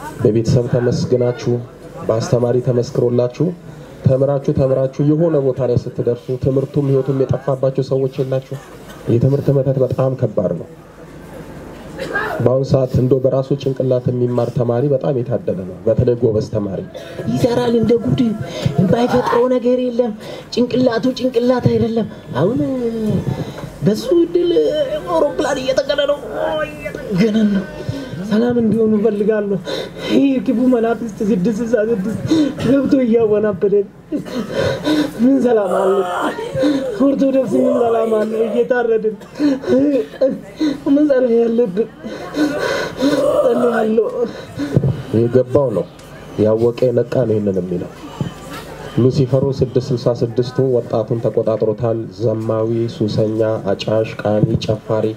በቤተሰብ ተመስግናችሁ በአስተማሪ ተመስክሮላችሁ ተምራችሁ ተምራችሁ የሆነ ቦታ ላይ ስትደርሱ ትምህርቱም ህይወቱም የጠፋባቸው ሰዎች የላችሁ። የትምህርት መተት በጣም ከባድ ነው። በአሁኑ ሰዓት እንደው በራሱ ጭንቅላት የሚማር ተማሪ በጣም የታደለ ነው። በተለይ ጎበዝ ተማሪ ይሰራል እንደ ጉድ ባይፈጥረው ነገር የለም። ጭንቅላቱ ጭንቅላት አይደለም። አሁን በሱ እድል አውሮፕላን እየጠቀነ ነው እየጠገነን ነው። ሰላም እንዲሆኑ እፈልጋለሁ። ይህ ክፉ መናፍስት ስድስት ስልሳ ስድስት ገብቶ እያወናበደን ምን ሰላም አለ? ኦርቶዶክስ ምን ሰላም አለ? እየታረድን ምን ጸሎት ያለብን ጸልያለሁ። የገባው ነው ያወቀ የነቃ ነው ይህንን የሚለው ሉሲፈሩ 666ቱ ወጣቱን ተቆጣጥሮታል። ዘማዊ፣ ሱሰኛ፣ አጫሽ፣ ቃሚ፣ ጨፋሪ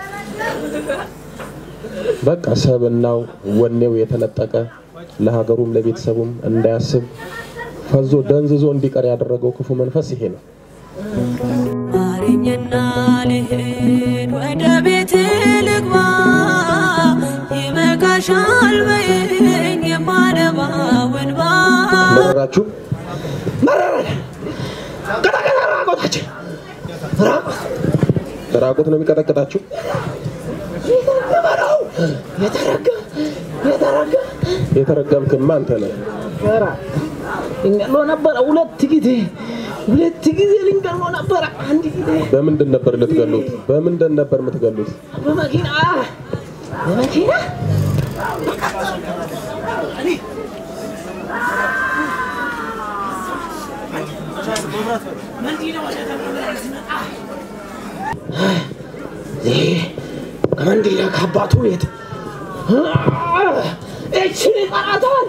በቃ ሰብናው ወኔው የተነጠቀ ለሀገሩም ለቤተሰቡም እንዳያስብ ፈዞ ደንዝዞ እንዲቀር ያደረገው ክፉ መንፈስ ይሄ ነው። ማረኝና ልሂድ ወደ ቤት ልግባ፣ ይበቃሻል በይኝ የማነባው እንባ። መረራችሁ መረረን ቀጠቀጠ ራቆታችን ራቆት ራቁት ነው የሚቀጠቅጣችሁ። የተረገመ ነው የተረገመ የተረገመ የተረገምክማ አንተ ነህ። ነበረ ልንገሎ ነበረ ሁለት ጊዜ ሁለት ጊዜ ልንገሎ ነበረ አንድ ጊዜ በምንድን ነበር ልትገሉት? በምንድን ነበር የምትገሉት? በመኪና በመኪና ይህ ከመንዲላ ከአባቱ ቤት እችን ይጠራታል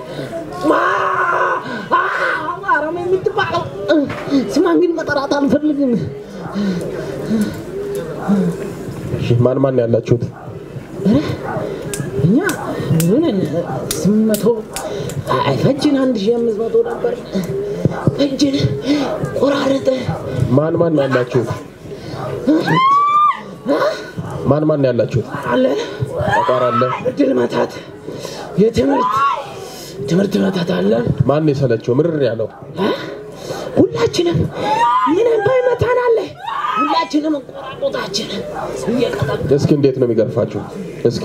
አረም የምትባለው ስማን ግን መጠራት አልፈልግም። እሺ፣ ማን ማን ያላችሁት? እኛ ምንን ስምንት መቶ ፈጅን አንድ ሺህ አምስት መቶ ነበር። ፈጅን ቆራረጠ ማን ማን ያላችሁት? ማን ማን ያላችሁት? አለ ጠቋር አለ። እድል መታት የትምህርት ትምህርት መታት አለን። ማን የሰለቸው ምርር ያለው? ሁላችንም ምንም ባይመታን አለ ሁላችንም ቆራቆታችን እየቀጠቀ እስኪ እንዴት ነው የሚገርፋችሁ? እስኪ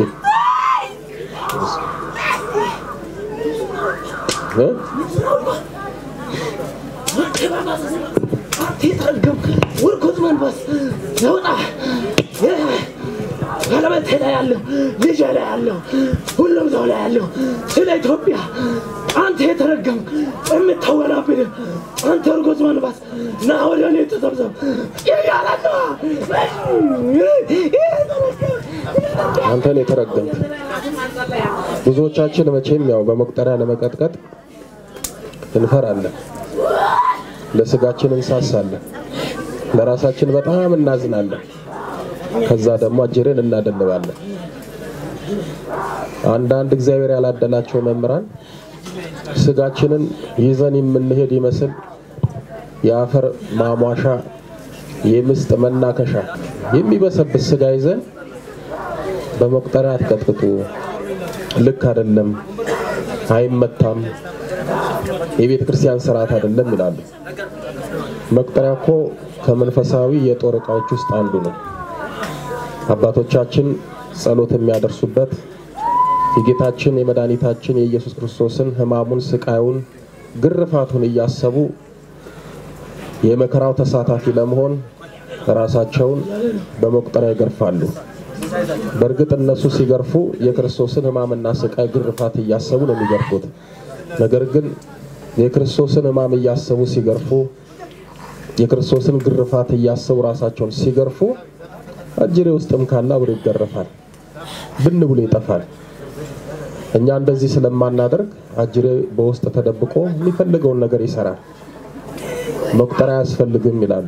እ? ተረገም ውርኩት መንፈስ ለውጣ ባለቤቴ ላይ ያለው ልጄ ላይ ያለው ሁሉም ሰው ላይ ያለው ስለ ኢትዮጵያ አንተ የተረገም የምታወናብድ አንተ እርጉዝ መንፈስ ና ወደ እኔ ተሰብሰብ እያለ ነው። አንተን የተረገምክ ብዙዎቻችን መቼም ያው በመቁጠሪያ ለመቀጥቀጥ እንፈራለን፣ ለስጋችን እንሳሳለን፣ ለራሳችን በጣም እናዝናለን። ከዛ ደግሞ አጅሬን እናደልባለን። አንዳንድ እግዚአብሔር ያላደላቸው መምህራን ስጋችንን ይዘን የምንሄድ ይመስል የአፈር ማሟሻ የምስጥ መናከሻ የሚበሰብስ ስጋ ይዘን በመቁጠሪያ አትቀጥቅጡ፣ ልክ አይደለም፣ አይመታም፣ የቤተ ክርስቲያን ስርዓት አይደለም ይላሉ። መቁጠሪያ እኮ ከመንፈሳዊ የጦር ዕቃዎች ውስጥ አንዱ ነው። አባቶቻችን ጸሎት የሚያደርሱበት የጌታችን የመድኃኒታችን የኢየሱስ ክርስቶስን ሕማሙን፣ ስቃዩን፣ ግርፋቱን እያሰቡ የመከራው ተሳታፊ ለመሆን ራሳቸውን በመቁጠሪያ ይገርፋሉ። በእርግጥ እነሱ ሲገርፉ የክርስቶስን ሕማምና ስቃይ ግርፋት እያሰቡ ነው የሚገርፉት። ነገር ግን የክርስቶስን ሕማም እያሰቡ ሲገርፉ፣ የክርስቶስን ግርፋት እያሰቡ ራሳቸውን ሲገርፉ አጅሬ ውስጥም ካለ አብሮ ይገረፋል፣ ብን ብሎ ይጠፋል። እኛ እንደዚህ ስለማናደርግ አጅሬ በውስጥ ተደብቆ የሚፈልገውን ነገር ይሰራል። መቁጠሪያ አያስፈልግም ይላሉ።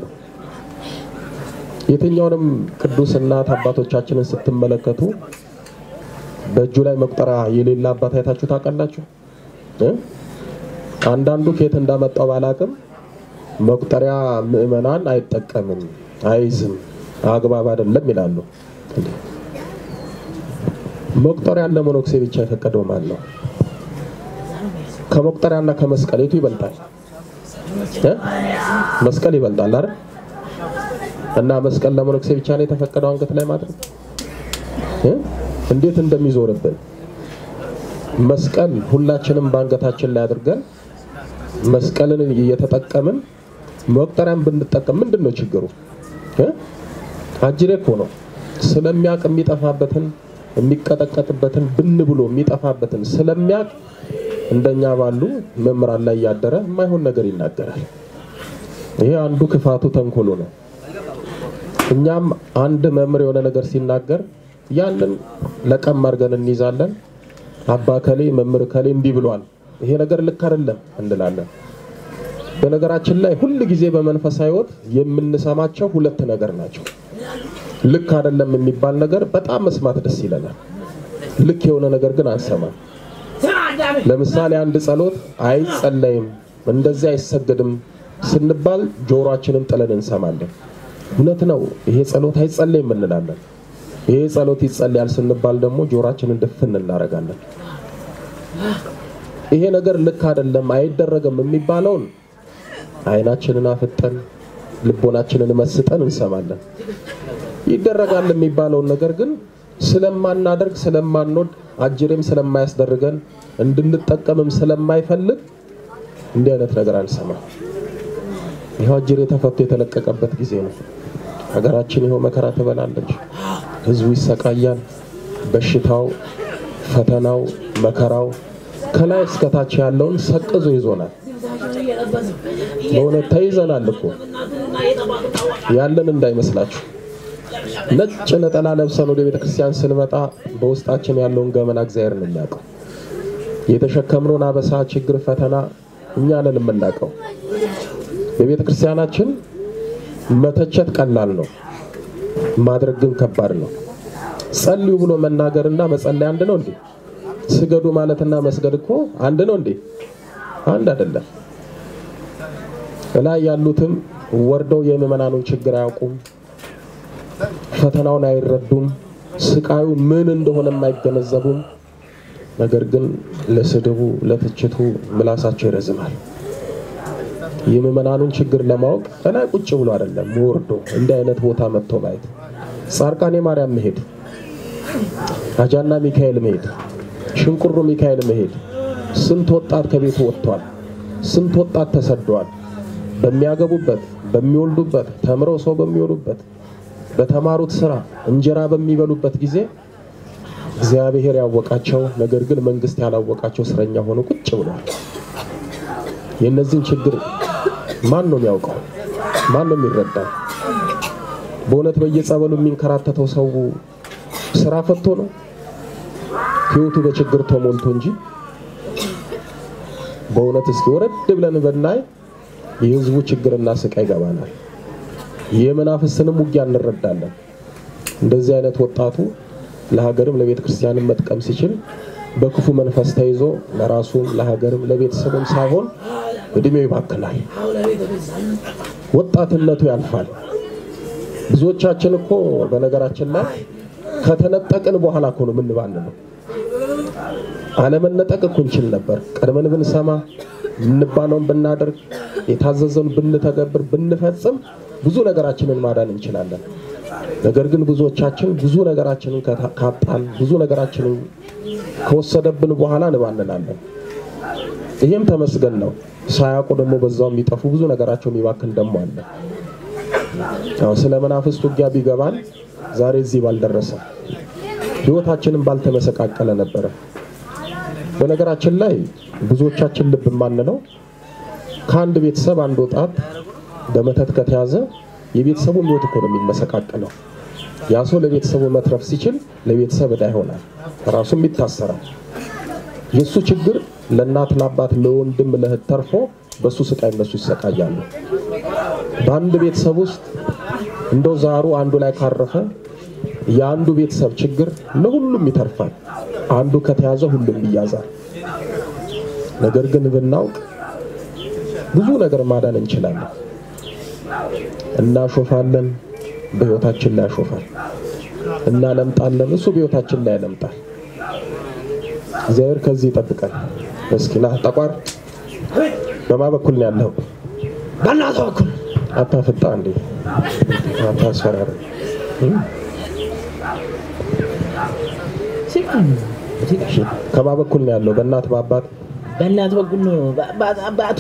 የትኛውንም ቅዱስ እናት አባቶቻችንን ስትመለከቱ በእጁ ላይ መቁጠሪያ የሌለ አባት አይታችሁ ታውቃላችሁ? እ? አንዳንዱ ከየት እንዳመጣው ባላቅም መቁጠሪያ ምዕመናን አይጠቀምም፣ አይዝም፣ አግባብ አይደለም ይላሉ። መቁጠሪያ ለመነኩሴ ብቻ የፈቀደው ማን ነው? ከመቁጠሪያና ከመስቀል የቱ ይበልጣል? እ? መስቀል ይበልጣል አይደል? እና መስቀል ለመነኩሴ ብቻ ነው የተፈቀደው አንገት ላይ ማድረግ እ? እንዴት እንደሚዞርብን መስቀል ሁላችንም በአንገታችን ላይ አድርገን መስቀልን እየተጠቀምን መቁጠሪያን ብንጠቀም ምንድን ነው ችግሩ? እ? አጅሬ እኮ ነው ስለሚያውቅ የሚጠፋበትን የሚቀጠቀጥበትን ብን ብሎ የሚጠፋበትን ስለሚያውቅ እንደኛ ባሉ መምህራን ላይ እያደረ የማይሆን ነገር ይናገራል። ይሄ አንዱ ክፋቱ ተንኮሉ ነው። እኛም አንድ መምህር የሆነ ነገር ሲናገር ያንን ለቀም አድርገን እንይዛለን። አባ ከሌ መምህር ከሌ እንዲህ ብሏል፣ ይሄ ነገር ልክ አይደለም እንላለን። በነገራችን ላይ ሁል ጊዜ በመንፈሳዊ ሕይወት የምንሰማቸው ሁለት ነገር ናቸው። ልክ አይደለም የሚባል ነገር በጣም መስማት ደስ ይለናል። ልክ የሆነ ነገር ግን አንሰማም። ለምሳሌ አንድ ጸሎት አይጸለይም፣ እንደዚህ አይሰገድም ስንባል ጆሮአችንን ጥለን እንሰማለን። እውነት ነው፣ ይሄ ጸሎት አይጸለይም እንላለን። ይሄ ጸሎት ይጸለያል ስንባል ደግሞ ጆሮአችንን ድፍን እናደርጋለን። ይሄ ነገር ልክ አይደለም አይደረግም የሚባለውን አይናችንን አፍጠን ልቦናችንን መስጠን እንሰማለን። ይደረጋል የሚባለውን ነገር ግን ስለማናደርግ ስለማንወድ አጅሬም ስለማያስደርገን እንድንጠቀምም ስለማይፈልግ እንዲህ አይነት ነገር አንሰማም። ይኸው አጅሬ ተፈቶ የተለቀቀበት ጊዜ ነው። ሀገራችን ይኸው መከራ ትበላለች። ህዝቡ ይሰቃያል። በሽታው፣ ፈተናው፣ መከራው ከላይ እስከታች ያለውን ሰቅዞ ይዞናል። በእውነት ተይዘናል እኮ ያለን እንዳይመስላችሁ። ነጭ ነጠላ ለብሰን ወደ ቤተ ክርስቲያን ስንመጣ በውስጣችን ያለውን ገመና እግዚአብሔር ነው የሚያውቀው። የተሸከምነውን አበሳ፣ ችግር፣ ፈተና እኛ ነን የምናውቀው። በቤተ ክርስቲያናችን መተቸት ቀላል ነው፣ ማድረግ ግን ከባድ ነው። ጸልዩ ብሎ መናገርና መጸለይ አንድ ነው እንዴ? ስገዱ ማለትና መስገድ እኮ አንድ ነው እንዴ? አንድ አይደለም። እላይ ያሉትም ወርደው የምዕመናኑን ችግር አያውቁም፣ ፈተናውን አይረዱም፣ ስቃዩ ምን እንደሆነ አይገነዘቡም። ነገር ግን ለስድቡ ለትችቱ ምላሳቸው ይረዝማል። የምዕመናኑን ችግር ለማወቅ እላይ ቁጭ ብሎ አይደለም ወርዶ እንዲህ አይነት ቦታ መጥቶ ማየት፣ ጻርቃኔ ማርያም መሄድ፣ አጃና ሚካኤል መሄድ፣ ሽንቁሩ ሚካኤል መሄድ። ስንት ወጣት ከቤቱ ወጥቷል። ስንት ወጣት ተሰደዋል። በሚያገቡበት በሚወልዱበት ተምረው ሰው በሚሆኑበት በተማሩት ስራ እንጀራ በሚበሉበት ጊዜ እግዚአብሔር ያወቃቸው ነገር ግን መንግስት ያላወቃቸው እስረኛ ሆኖ ቁጭ ብሏል። የእነዚህን ችግር ማን ነው የሚያውቀው? ማን ነው የሚረዳው? በእውነት በየጸበሉ የሚንከራተተው ሰው ስራ ፈቶ ነው ህይወቱ በችግር ተሞልቶ እንጂ በእውነት እስኪ ወረድ ብለን ብናይ የህዝቡ ችግርና ስቃይ ይገባናል። የመናፍስንም ውጊያ እንረዳለን። እንደዚህ አይነት ወጣቱ ለሀገርም ለቤተ ክርስቲያንም መጥቀም ሲችል በክፉ መንፈስ ተይዞ ለራሱም ለሀገርም ለቤተሰብም ሳይሆን እድሜው ይባክናል። ወጣትነቱ ያልፋል። ብዙዎቻችን እኮ በነገራችን ላይ ከተነጠቅን በኋላ እኮ ነው የምንባንነው። አለመነጠቅ እኮ እንችል ነበር። ቀድመን ብንሰማ የምንባለውን ብናደርግ የታዘዘውን ብንተገብር ብንፈጽም ብዙ ነገራችንን ማዳን እንችላለን። ነገር ግን ብዙዎቻችን ብዙ ነገራችንን ካጣን ብዙ ነገራችንን ከወሰደብን በኋላ እንባንናለን። ይህም ተመስገን ነው። ሳያውቁ ደግሞ በዛው የሚጠፉ ብዙ ነገራቸው የሚባክን ደግሞ አለ። ያው ስለ መናፍስት ውጊያ ቢገባን ዛሬ እዚህ ባልደረሰ ህይወታችንን ባልተመሰቃቀለ ነበረ። በነገራችን ላይ ብዙዎቻችን ልብ የማንለው ከአንድ ቤተሰብ አንድ ወጣት በመተት ከተያዘ የቤተሰቡ ህይወት እኮ ነው የሚመሰቃቀለው። ያ ሰው ለቤተሰቡ መትረፍ ሲችል ለቤተሰብ ዕዳ ይሆናል፣ ራሱም ይታሰራል። የእሱ ችግር ለእናት ለአባት፣ ለወንድም፣ ለእህት ተርፎ በእሱ ስቃይ እነሱ ይሰቃያሉ። በአንድ ቤተሰብ ውስጥ እንደው ዛሩ አንዱ ላይ ካረፈ የአንዱ ቤተሰብ ችግር ለሁሉም ይተርፋል። አንዱ ከተያዘ ሁሉም ይያዛል። ነገር ግን ብናውቅ ብዙ ነገር ማዳን እንችላለን። እናሾፋለን፣ በህይወታችን ላይ ያሾፋል። እናለምጣለን፣ እሱ በህይወታችን ላይ ያለምጣል። እግዚአብሔር ከዚህ ይጠብቀን። እስኪ ና ጠቋር፣ በማ በኩል ነው ያለው? በእናቷ በኩል አታፍጣ እንዴ! አታስፈራራ። እሺ፣ ከማ በኩል ነው ያለው? በእናት በአባት በእናት በኩል ነው። በአባት አባቱ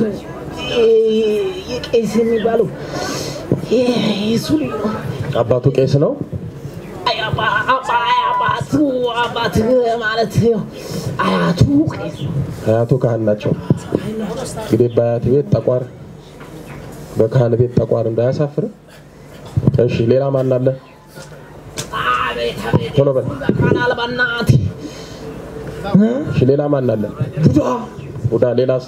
የቄስ የሚባለው የሱ ልጅ ነው። አባቱ ቄስ ነው። አይ አባ- አባ- አይ አባቱ አባት ማለት ያው አያቱ ቄስ ነው። አያቱ ካህን ናቸው። እንግዲህ በአያት ቤት ጠቋር፣ በካህን ቤት ጠቋር እንዳያሳፍር። እሺ፣ ሌላ ማን አለ? አቤት አቤት ቶሎ በል። በቃናል በእናት እሺ፣ ሌላ ማን አለ? ቡዳ ቡዳ። ሌላስ?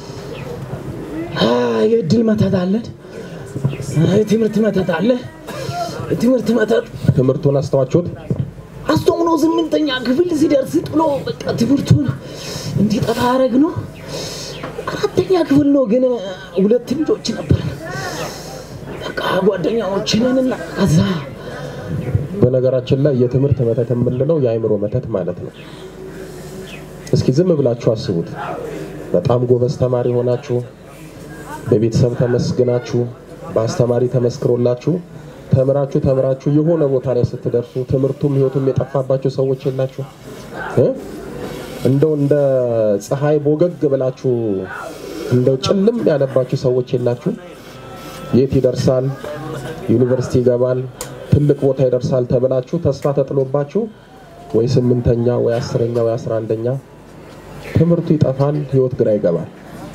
አይ፣ የእድል መተት አለን። አይ፣ የትምህርት መተት አለ። የትምህርት መተት ትምህርቱን አስተዋችሁት? አስተምሮ ስምንተኛ ክፍል ሲደርስ ጥሎ በቃ ትምህርቱን እንዲጠፋ ያደረግ ነው። አራተኛ ክፍል ነው ግን ሁለት ልጆች ነበር። በቃ ጓደኛዎችንን እና ከዛ በነገራችን ላይ የትምህርት መተት የምንለው የአእምሮ መተት ማለት ነው። እስኪ ዝም ብላችሁ አስቡት። በጣም ጎበዝ ተማሪ ሆናችሁ በቤተሰብ ተመስግናችሁ በአስተማሪ ተመስክሮላችሁ ተምራችሁ ተምራችሁ የሆነ ቦታ ላይ ስትደርሱ ትምህርቱም ሕይወቱም የጠፋባችሁ ሰዎች የላችሁ? እ? እንደው እንደ ፀሐይ ቦገግ ብላችሁ እንደው ጭልም ያለባችሁ ሰዎች የላችሁ? የት ይደርሳል፣ ዩኒቨርሲቲ ይገባል፣ ትልቅ ቦታ ይደርሳል ተብላችሁ ተስፋ ተጥሎባችሁ ወይ ስምንተኛ ወይ አስረኛ ወይ አስራ አንደኛ ትምህርቱ ይጠፋል፣ ህይወት ግራ ይገባል።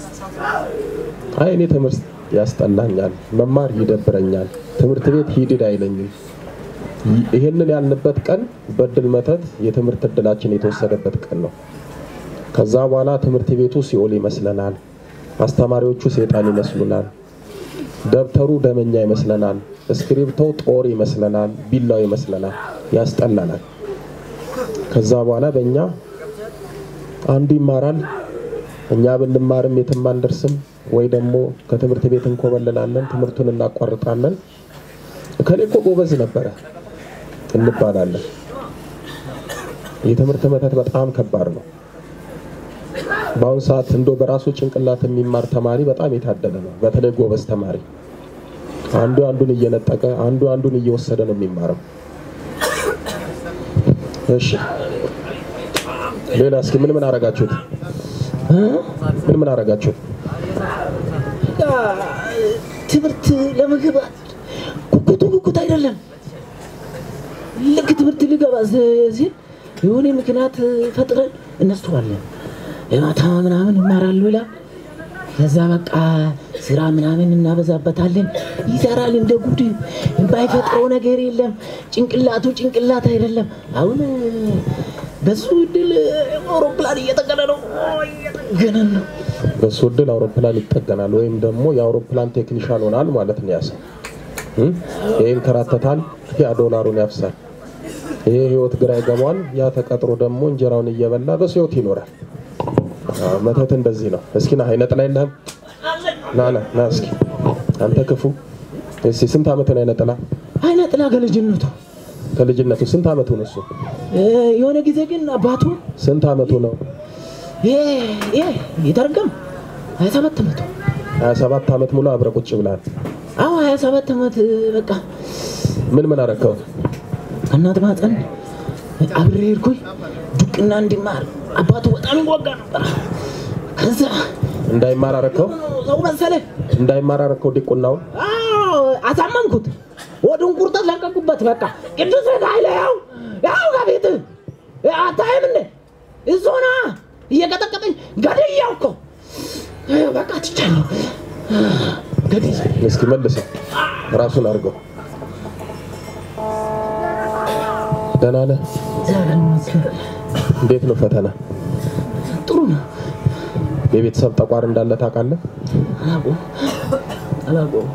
አይ እኔ ትምህርት ያስጠላኛል፣ መማር ይደብረኛል፣ ትምህርት ቤት ሂድድ አይለኝም። ይህንን ያልንበት ቀን በእድል መተት የትምህርት እድላችን የተወሰደበት ቀን ነው። ከዛ በኋላ ትምህርት ቤቱ ሲኦል ይመስለናል፣ አስተማሪዎቹ ሰይጣን ይመስሉናል፣ ደብተሩ ደመኛ ይመስለናል፣ እስክሪብቶው ጦር ይመስለናል፣ ቢላው ይመስለናል፣ ያስጠላናል። ከዛ በኋላ በእኛ አንዱ ይማራል፣ እኛ ብንማርም የትም አንደርስም፣ ወይ ደግሞ ከትምህርት ቤት እንኮበልላለን፣ ትምህርቱን እናቋርጣለን። እከሌ እኮ ጎበዝ ነበረ እንባላለን። የትምህርት መተት በጣም ከባድ ነው። በአሁኑ ሰዓት እንዶ በራሱ ጭንቅላት የሚማር ተማሪ በጣም የታደለ ነው። በተለይ ጎበዝ ተማሪ አንዱ አንዱን እየነጠቀ አንዱ አንዱን እየወሰደ ነው የሚማረው። እሺ ሌላ እስኪ ምን ምን አረጋችሁት? ምን ምን አረጋችሁት? በቃ ትምህርት ለመግባት ጉጉቱ ጉጉት አይደለም። ልክ ትምህርት ሊገባ ሲል የሆነ ምክንያት ፈጥረን እነስተዋለን። የማታ ምናምን ይማራሉ ይላል። ከዛ በቃ ስራ ምናምን እናበዛበታለን። ይሰራል እንደ ጉድ። ባይፈጥረው ነገር የለም። ጭንቅላቱ ጭንቅላት አይደለም። አሁን በሱ እድል አውሮፕላን እየጠገነ ነው እየጠገነ ነው። በሱ እድል አውሮፕላን ይጠገናል ወይም ደግሞ የአውሮፕላን ቴክኒሻን ሆናል ማለት ነው። ያሰው ይንከራተታል፣ ያ ዶላሩን ያፍሳል። ይሄ ህይወት ግራ ይገባዋል። ያ ተቀጥሮ ደግሞ እንጀራውን እየበላ በሱ ህይወት ይኖራል። አዎ፣ መተት እንደዚህ ነው። እስኪ ና አይነጥላ የለህም? ና ና ና እስኪ አንተ ክፉ። እስኪ ስንት አመት ነው አይነጥላ? አይነ ጥላ ከልጅነቱ ከልጅነቱ ስንት አመቱ ነው እሱ? እ፣ የሆነ ጊዜ ግን አባቱ ስንት አመቱ ነው? ይሄ ይሄ ይተርገም ሀያ ሰባት ዓመቱ 27 አመት ሙሉ አብረህ ቁጭ ብለሃል። አዎ ሀያ ሰባት ዓመት በቃ ምን ምን አረከው? ከእናት ማፀን አብሬ ሄድኩኝ ዱቅና እንዲማር አባቱ በጣም ይዋጋ ነበር። ከዛ እንዳይማር አረከው? ሰው መሰለ እንዳይማር አረከው ዲቁናውን? አዎ አሳመንኩት። ወዱን ቁርጠት ለቀቁበት። በቃ ቅዱስ ኃይለ ያው ያው ከቤት አታይም እንደ እዞና እየቀጠቀጠኝ ገድያው እኮ በቃ ትቻለሁ ገድያ እስኪ መልሰው ራሱን አድርገው። ደህና ነህ? እግዚአብሔር ይመስገን እንዴት ነው ፈተና? ጥሩ ነው። የቤተሰብ ጠቋር እንዳለ ታውቃለህ? አላውቀውም አላውቀውም።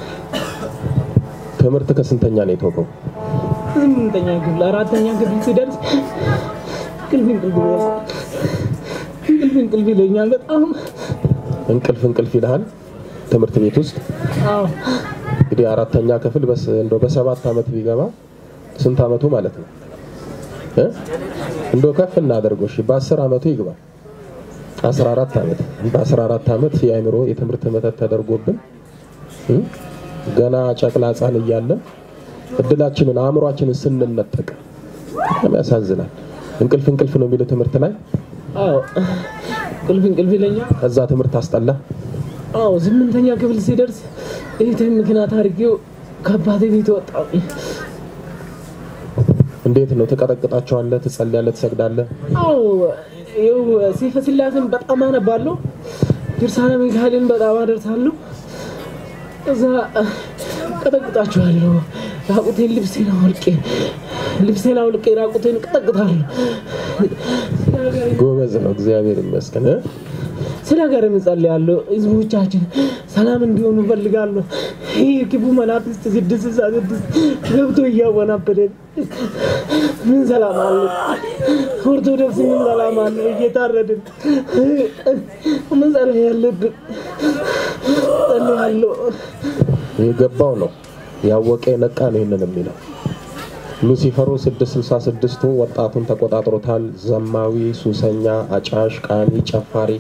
ትምህርት ከስንተኛ ነው የተወቀው? ስምንተኛ ክፍል አራተኛ ክፍል ሲደርስ እንቅልፍ እንቅልፍ ይለኛል። እንቅልፍ እንቅልፍ ይለኛል በጣም እንቅልፍ እንቅልፍ ይልሃል ትምህርት ቤት ውስጥ አዎ እንግዲህ አራተኛ ክፍል በስ እንደው በሰባት አመት ቢገባ ስንት አመቱ ማለት ነው እ እንደው ከፍ እናደርገው እሺ፣ በአስር አመቱ ይግባ 14 አመት በ14 አመት የአእምሮ የትምህርት መተት ተደርጎብን እ? ገና ጨቅላ ህጻን እያለን እድላችንን አእምሯችንን ስንነጠቅ በጣም ያሳዝናል። እንቅልፍ እንቅልፍ ነው የሚለው ትምህርት ላይ አዎ እንቅልፍ እንቅልፍ ይለኛል። ከዛ ትምህርት አስጠላ። አዎ ስምንተኛ ክፍል ሲደርስ እህቴን ምክንያት አድርጌው ከአባቴ ቤት ወጣሁ። እንዴት ነው ትቀጠቅጣቸዋለህ? ትጸልያለህ? ትሰግዳለህ? አዎ ይኸው ሰይፈ ስላሴን በጣም አነባለሁ። ድርሳነ ሚካኤልን በጣም አደርሳለሁ። እዛ ቀጠቅጣችኋለሁ። ራቁቴን ልብሴን አውልቄ ልብሴን አውልቄ ራቁቴን ቀጠቅጣለሁ። ጎበዝ ነው፣ እግዚአብሔር ይመስገን። እ? ስለ ሀገር እጸልያለሁ። ህዝቦቻችን ሰላም እንዲሆኑ እፈልጋለሁ። ይህ ክፉ መናፍስት ስድስት ስልሳ ስድስት ገብቶ እያወናበደን ምን ሰላም አለ? ኦርቶዶክስ ምን ሰላም አለ? እየታረድን ምን ጸሎት ያለብን ጸልያለሁ። የገባው ነው ያወቀ የነቃ ነው ይህንን የሚለው ሉሲፈሩ 666ቱ ወጣቱን ተቆጣጥሮታል። ዘማዊ፣ ሱሰኛ፣ አጫሽ፣ ቃሚ፣ ጨፋሪ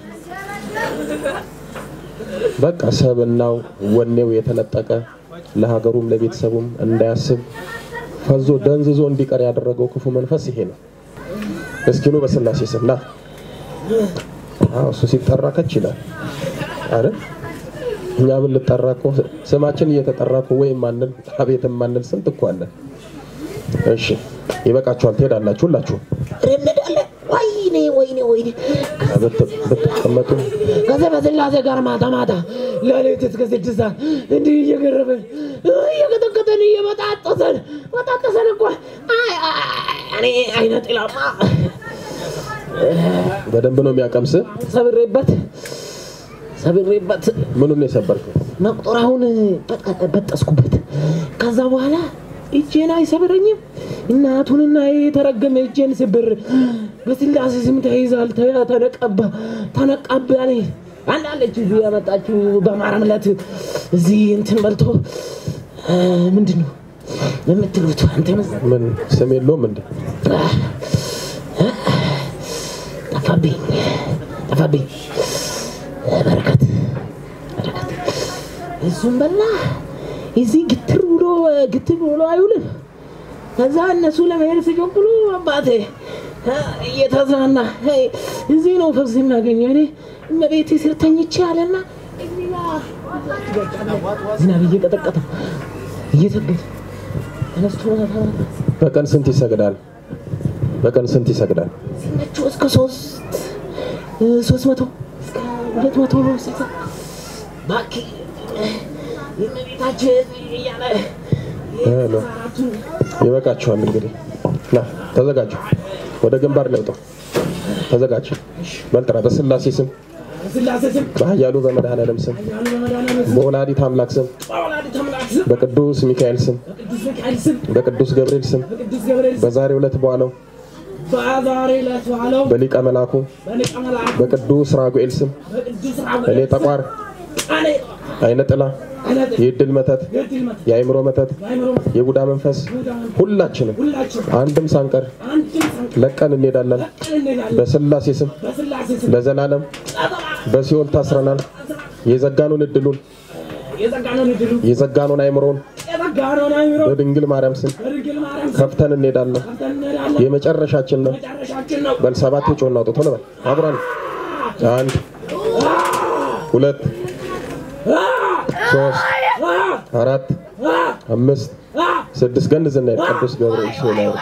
በቃ ሰብናው ወኔው የተነጠቀ ለሀገሩም ለቤተሰቡም እንዳያስብ ፈዞ ደንዝዞ እንዲቀር ያደረገው ክፉ መንፈስ ይሄ ነው። እስኪኑ በስላሴ ስም ና። አዎ እሱ ሲጠራ ከች ይላል አይደል? እኛ ብንጠራ እኮ ስማችን እየተጠራ እኮ ወይም ማንል አቤት ማንል ስንት እኮ አለን። እሺ ይበቃችኋል፣ ትሄዳላችሁ ሁላችሁ እንሄዳለን። ወይኔ ወይኔ ወይኔ ብት- ብትቀመጡ ከሰይፈ ስላሴ ጋር ማታ ማታ ለሌሊት እስከ ስድስት ሰዓት እንዲህ እየገረበን እየቀጠቀጠን እየበጣጠሰን በጣጠሰን እኮ አይ፣ አይ፣ እኔ አይነ ጥላማ በደንብ ነው የሚያቀምስ። ሰብሬበት ሰብሬበት ምኑን ነው የሰበርከው? መቁጠሪያውን በጠ- በጠስኩበት። ከዛ በኋላ እጄን አይሰብረኝም። እናቱንና የተረገመ እጄን ስብር በስላሴ ስም ተይዛል፣ ተ- ተነቀባ ተነቃባኔ አንዳለች እዚህ ያመጣችው በማርያም ዕለት እዚህ እንትን በልቶ እ፣ ምንድን ነው የምትሉት አንተ መሰለህ? ምን ስም የለውም እንዴ? ጠፋብኝ ጠፋብኝ። በረከት በረከት እሱም በላ እዚህ ግትር ብሎ ግትር ብሎ አይውልም። ከዛ እነሱ ለመሄድ ሲቸኩሉ አባቴ እየተዝናና "ሄይ፣ እዚህ ነው ፈውስ የሚያገኘው። እኔ እመቤቴ ስር ተኝቼ አለና እዚህ ጋር ዝናብ እየቀጠቀጠ እየሰገደ ተነስቶ ማታ ማታ በቀን ስንት ይሰግዳል? በቀን ስንት ይሰግዳል? ሲመቸው እስከ ሶስት ሶስት መቶ እስከ ሁለት መቶ ስልሳ እባክህ የእመቤታችን እያለ ሄሎ ይበቃችኋል። እንግዲህ ና ተዘጋጁ፣ ወደ ግንባር ለውጡ። ተዘጋጅ። በልጥራ በስላሴ ስም ስላሴ ስም በኃያሉ በመድኃኔዓለም ስም ያሉ በመድኃኒዓለም ስም በወላዲት አምላክ ስም በወላዲተ አምላክ ስም በቅዱስ ሚካኤል ስም በቅዱስ ሚካኤል ስም በቅዱስ ገብርኤል ስም በቅዱስ ገብርኤል ስም በዛሬው ዕለት በዋለው በዛሬ ዕለት ዋለው በሊቀ መላኩ በሊቀ መላእክት በቅዱስ ራጉኤል ስም በቅዱስ እኔ ጠቋር እኔ አይነ ጥላ አይነት የድል መተት የድል መት የአእምሮ መተት በአይምሮ የቡዳ መንፈስ ሁላችንም ሁላችን አንድም ሳንቀር አንድም ሰንቀን ለቀን እንሄዳለን። እንሄዳለን በስላሴ ስም በስላሴ ስም ለዘላለም በሲኦል ታስረናል። የዘጋኑን እድሉን የጸጋነውን እድሉ የዘጋኑን አእምሮን የጸጋነውን አይምሮ በድንግል ማርያም ስም በድንግል ማርያም ስም ከፍተን እንሄዳለን። ከፍተን እንሄዳለን። የመጨረሻችን ነው። መጨረሻችን ነው። በል ሰባት የጮና አውጡ ቶሎ በል አብረን አንድ ሁለት ሶስት አራት አምስት ስድስት ገንዝና ቅዱስ ገብርኤል ሲሆን ያወርዱ።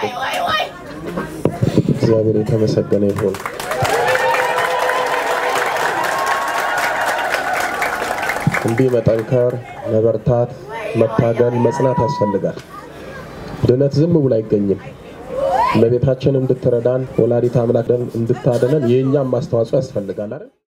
እግዚአብሔር የተመሰገነ ይሁን። እንዲህ መጠንከር፣ መበርታት፣ መታገል፣ መጽናት ያስፈልጋል። ድነት ዝም ብሎ አይገኝም። እመቤታችን እንድትረዳን ወላዲት አምላክ እንድታደነን የእኛም ማስተዋጽኦ ያስፈልጋል አይደል?